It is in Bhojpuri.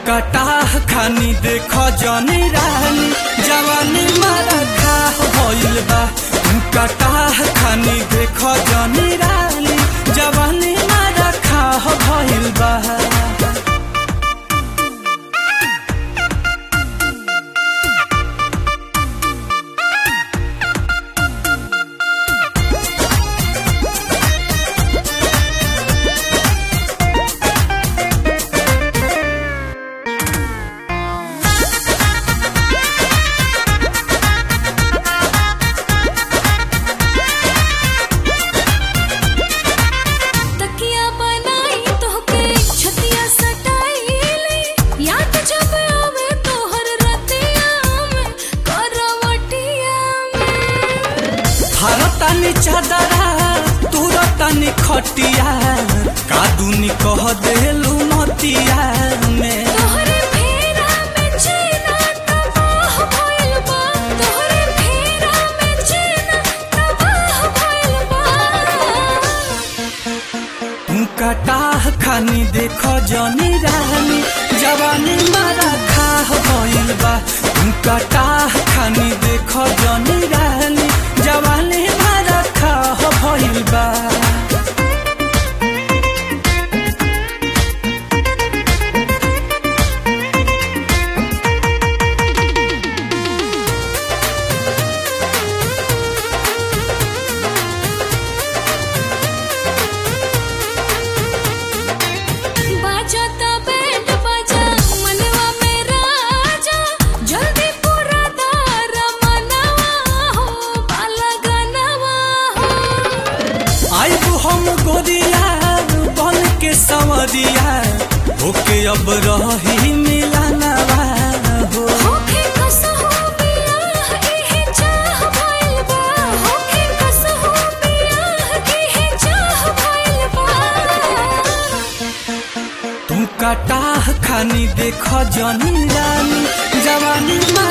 कटाह खानी देख जनी रानी जवानी मारा खाह भइल बा कटाह खानी देख जनी रानी जवानी मारा खाह भइल बा तकिया बनाई तोहके छतिया सटाईले याद जब आवे तोहर रतिया में करवटिया में हरतानी चादरा तुरतानी खटिया कादुनी कह देलू मतिया में तोहरे फेरा में चेना तबाह भइल बा तोहरे फेरा में चेना तबाह भइल बा तू कटाह खानी देख जनी रानी जवानी मारा खाह भइल बा तू कटाह खानी देख जनी रानी जवानी मारा खाह भइल बा बाजा ता बैंड बाजा मनवा में राजा जल्दी पूरा दार मनवा हो बाला गनवा हो आइबू हम गोरिया बन के संवरिया होके अब रही मिलानवा हो होखे कसहो बियाह इहे चाह भइल बा होखे कसहो बियाह इहे चाह भइल बा तू कटाह खानी देख जनी रानी जवानी मा